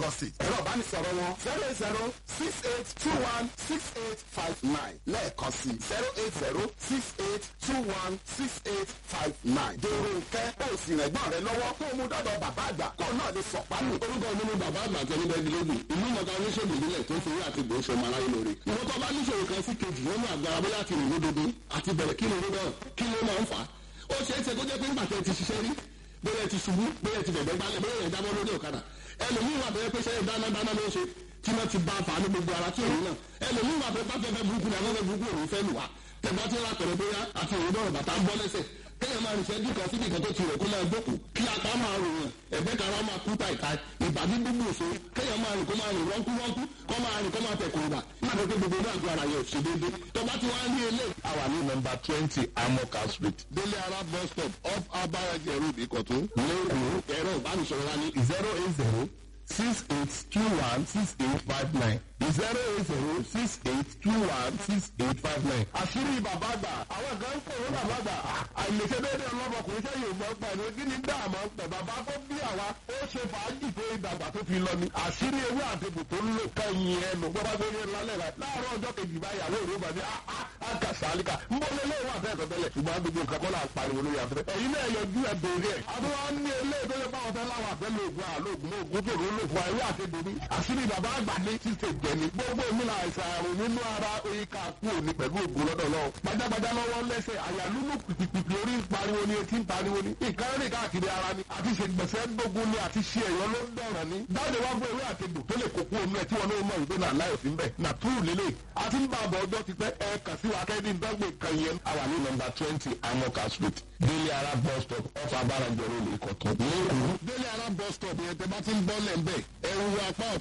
lagos state ẹ̀rọ ìbánisọ̀rọ̀ wọn zero eight zero six eight two one six eight five nine lẹ́ẹ̀kan sí zero eight zero six eight two one six eight five nine. dèrò nkẹ́ ó sì rẹ̀ gbọ́n rẹ lọ́wọ́ kó o mú dọ́dọ̀ bàbá àgbà kó o náà lè sọ̀pánù. orúkọ mi ni bàbá àgbà tẹni bẹ́ẹ̀ dilógun ìlú mọ̀ká oníṣègùn ìbílẹ̀ tó ń fi àti ìbò ṣọmọ aráyé lórí. ìwọ́n tó bá níṣòro kan sí kejì nínú àgbára bóyá ti rìn lódodo àti bẹ̀rẹ̀ kí ni irú náà kí ló máa ń fà á. ó ṣeé ṣe kó jẹ́ pé nígbà tẹ́ ti ṣiṣẹ́ rí bóyá ti ṣubú bóyá ti bẹ̀bẹ̀ gbálẹ̀ bóyá ẹ̀ dábọ́ lórí ọ̀kadà ẹlòmíì wà bẹ́ẹ̀ pé ṣe dáná dáná ló ṣe tí wọ́n ti bá a fà á ní gbogbo ara tí òun náà ẹlòmíì wà bẹ́ẹ̀ bá fẹ́fẹ́ burúkú ni afẹ́fẹ́ burúkú òun fẹ́ lù wá tẹ̀gbọ́n tí wọ́n á tẹ̀lé bóyá àti òun dọ̀rọ̀ bàtà ń bọ́ lẹ́sẹ̀ kéèyàn máa rìn sẹ́jú kan síbi kan tó ti rẹ̀ kó máa gbókù kí apá máa rò yàn ẹ̀gbẹ́ kan máa kú tàìta ìbàdí gbogbo òṣò kéèyàn máa rìn kó máa rìn rọ́nkú rọ́nkú kó máa rìn kó máa tẹ̀ kùrùbà máa dé pé gbogbo náà ju ara yẹn ò ṣe déédé tọ́ba tí wọ́n á ní ilé. àwa ní nọmba twenty amoka street délé ara bus stop off abaraje road ìkọ̀tún. lẹ́kọ̀ọ́ ẹ̀rọ ìbánisọ̀rọ̀ wa ní zero eight zero six eight two one six eight five nine zero eight zero six eight two one six eight five nine. àṣírí bàbá àgbà àwọn kan ń pè wọ́n bàbá àgbà àìlèṣe déédéé ọlọ́mọkùnrin sẹ́yìn ò mọ̀ pẹ̀lú kí ni dáàmú pẹ̀ bàbá tó bí àwa ó ṣe fàájì tó ìdàgbà tó fi lọ ni àṣírí ewé àtẹ̀bù tó ń lò kẹ́yìn ẹnu gbọ́dọ̀ tó yẹ lálẹ́ rẹ̀ láàárọ̀ ọjọ́ kejì báyàwó òru bá ní àkà sàlíkà ń bọ́ lé léwà fẹ́ ẹ̀kọ́ tẹ́lẹ̀ ṣùgbọ́n gbogbo nǹkan kọ́ là ń pariwo lórí afẹ́fẹ́ ẹ̀yin náà yọjú ẹ̀ bèrè ẹ̀ àbúrò ní ilé tó yẹ báwọn fẹ́ láwọn àfẹ́ lóògùn àlóògùn ògùn tó ló lò fún àìwé àtẹ̀bù ní àṣírí bàbá àgbà ní títẹ̀ jẹ́ni gbogbo èmi là àìsàn àrùn nínú ara oyin ká kú òní pẹ̀lú ògùn lọ́dọ̀ lọ. gbajàgbajà lọ́wọ́ lẹ́sẹ̀ àyà lúlù pìpìpì orí ń pariwo ni etí ń pariwo ni. nǹkan rìn káàkiri ara ni àti ṣègbèsè gbógun ni àti ṣe ẹ̀yọ́ ló ń dọ̀rọ̀ ni. dáàdé wá gbọ́ ewé àtegbò tó lè kókó omi ẹ̀ tí wọn náà mọ̀ ìgbé náà láyọ̀ sí ń bẹ̀. nà túrù lélẹ̀ àti ń bá àbọ̀ ọjọ́ ti pẹ́ ẹ kà sí wa kẹ́ni dọ́gbé kan yẹn. àwa ní nọmba twenty amoka street délé ara bus stop off abaraje road ìkọ̀tún. lẹ́kọ̀ọ́ délé ara bus stop yẹn tẹ bá ti ń bọ́ lẹ́ ń bẹ̀ ẹ̀rù apá